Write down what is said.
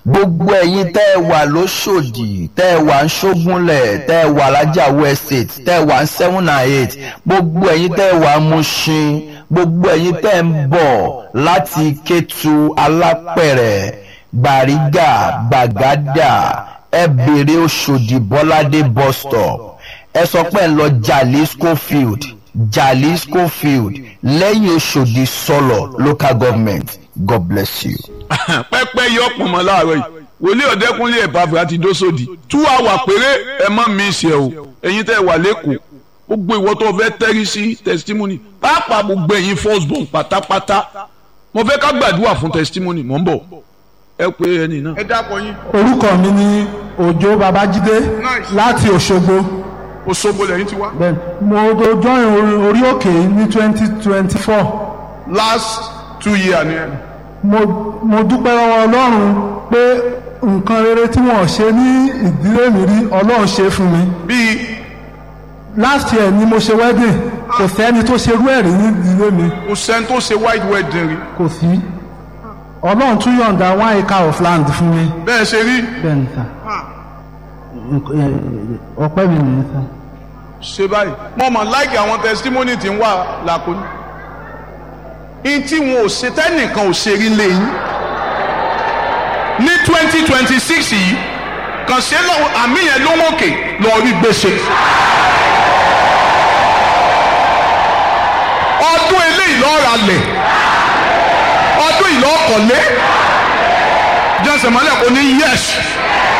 gbogbo ẹ̀yin tẹ́ ẹ wà lóṣòdì tẹ́ ẹ wà ń ṣógúnlẹ̀ tẹ́ ẹ wà lájàwó estate tẹ́ ẹ wà ń seven and eight gbogbo ẹ̀yin tẹ́ ẹ wà ń Mushin gbogbo ẹ̀yin tẹ́ ẹ ń bọ̀ láti Kétu Alápẹ̀rẹ̀ Gbàrígà Gbàgádà ẹ bèrè Òṣòdì Bọ́ládé bus stop ẹ sọ pé ẹ ń lọ Jalisco field Jalisco field lẹ́yìn Òṣòdì sọlọ local government God bless you. pẹ́pẹ́ yọ pọ̀nmọ́ láàárọ̀ yìí wòlíì ọ̀dẹ́kúnlé ẹ̀bàfẹ́ àti dósòdì tú àwà péré ẹ má mi ṣe o ẹ̀yin tẹ́ wà lẹ́kọ̀ọ́ gbogbo ìwọ tó fẹ́ tẹ́rí sí testimony pàápàá gbogbo ẹ̀yin first born pátápátá mo fẹ́ ká gbàdúrà fún testimony mò ń bọ̀ ẹ pé ẹni náà. ẹ dákọ yín. orúkọ mi ni òjó babájídé láti òṣogbo Òṣogbo lẹ́yìn ti wá. Bẹ́ẹ̀, mo join orí- orí òkè ní twenty twenty four last two years ni ẹ. mo mo dúpẹ́ lọ́wọ́ ọlọ́run pé nǹkan rere tí wọ́n ṣe ní ìdílé mi rí ọlọ́run ṣe fún mi bíi last year ni mo ṣe wedding kò sẹ́ni tó ṣerú ẹ̀rí ní ìdílé mi kò sẹ́ni tó ṣe white wedding rí. kò sí ọlọ́run tún yọ̀ǹda one acre of land fún mi bẹ́ẹ̀ ṣe rí bẹ́ẹ̀ ni sà ọpẹ́ mi nìyẹn sà. ṣe báyìí. mo mọ̀ láìkì àwọn testimony tí ń wà làkúnú. in tí wọn ò ṣe tẹ́nìkan ò ṣe rí lẹ́yìn. ní twenty twenty six yìí kàn ṣe lọ́wọ́ àmì yẹn ló wọ́kè lọ́ọ́ rí gbèsè. ọdún eléyìí lọ́ọ́ ra lẹ̀ ọdún yìí lọ́ọ́ kọ̀lé jẹ́sẹ̀ mọ́lẹ̀ kò ní yẹ́sì